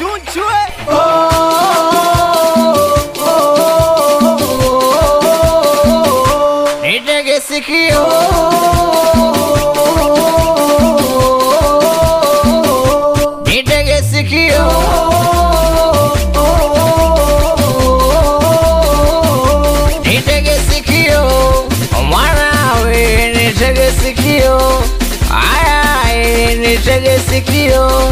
chunchwe nitege sikio nitege sikio nitege sikio mwanawe nitege sikio aya nitege sikio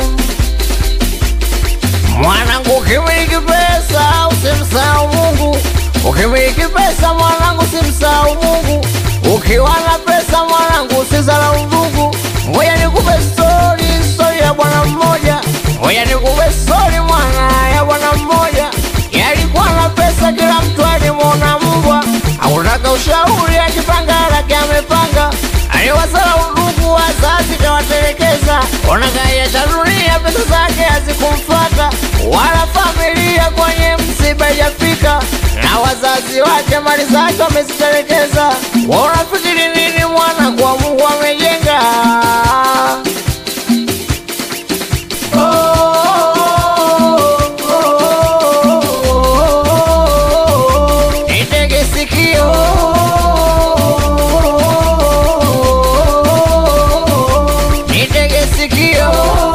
mwanangu ukimiliki pesa usimsahau mungu ukimiliki pesa mwanangu usimsahau mungu ukiwa na pesa mwanangu usizalau ndugu ngoja nikupe stori stori ya bwana mmoja ngoja nikupe stori mwana ya bwana mmoja yalikuwa na pesa kila mtu alimwona mbwa akutaka ushauri akipanga lake amepanga aliwazalau ndugu wazazi kawatelekeza onakaya cha dunia pesa zake hazikumfata wala familia kwenye msiba ijafika na wazazi wake mali zake wamezitelekeza waunafikiri nini mwana kwa mungu amejenga nitege sikio nitege sikio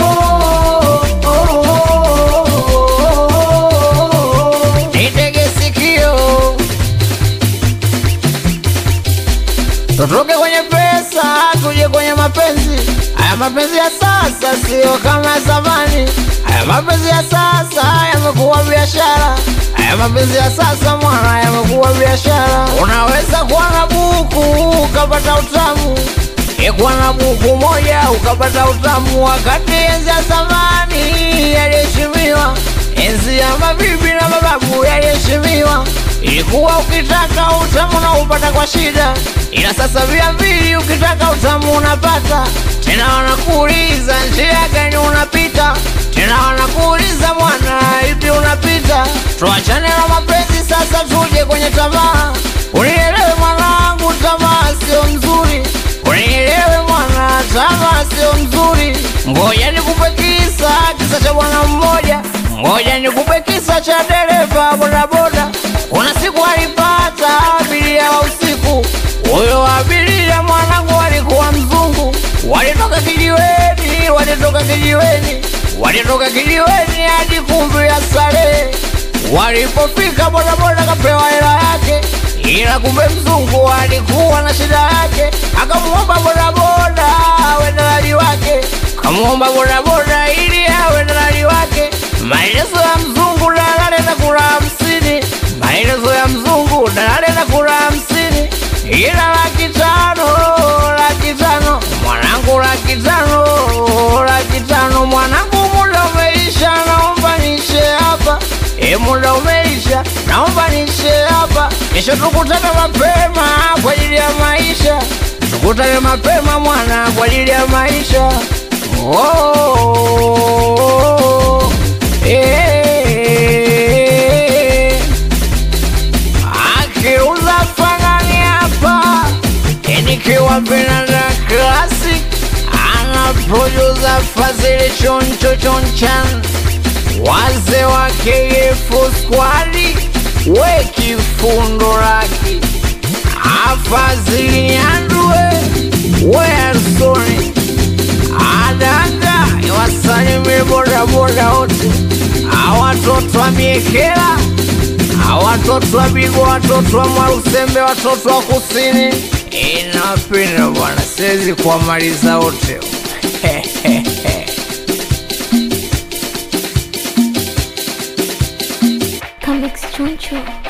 nitege sikio tutoke kwenye pesa tuje kwenye mapenzi haya mapenzi ya sasa sio kama ya zamani haya mapenzi ya sasa yamekuwa biashara haya mapenzi ya sasa mwana yamekuwa biashara unaweza kuwa na buku ukapata utamu ikuwa na buku moja ukapata utamu wakati enzi ya zamani yaliheshimiwa enzi ya mabibi na mababu yaliheshimiwa ilikuwa ukitaka utamu na upata kwa shida ila sasa via mbili ukitaka utamu unapata tena wanakuuliza njia gani unapita tena wanakuuliza mwana ipi unapita tuachane na mapenzi sasa tuje kwenye tamaa unielewe mwanangu tamaa sio mzuri unielewe mwana tamaa sio mzuri ngoja nikupe kisa kisa cha bwana mmoja ngoja nikupe kisa cha dereva bodaboda kuna siku alipata abiria wa usiku huyo abiria mwanangu alikuwa mzungu walitoka kijiweni walitoka kijiweni walitoka kijiweni hadi kumbi ya starehe walipofika bodaboda kapewa hela yake ila kumbe mzungu alikuwa na shida yake akamwomba bodaboda awe dalali wake kamwomba bodaboda ili awe dalali wake maelezo ya mzungu dalali na kula hamsini maelezo ya mzungu dalali na kula hamsini ila laki tano laki tano mwanangu laki tano laki tano mwanangu muda umeisha naomba nishe hapa e muda umeisha naomba nishe hapa kesho tukutane mapema kwa ajili ya maisha tukutane mapema mwana kwa ajili ya maisha oh, eh. akiuza fanani hapa nikiwa Vinanda Classic ana producer Fazili Choncho Chonchan wazee wa KF Squad we kifundo laki afazili Nyandue we Arsoni adanga wasalimie bodaboda wote awatoto wa miekela awatoto wa Bigo, watoto wa Mwarusembe, watoto wa kusini. Inapenda bwana, siwezi kuwamaliza wote. Convex Choncho.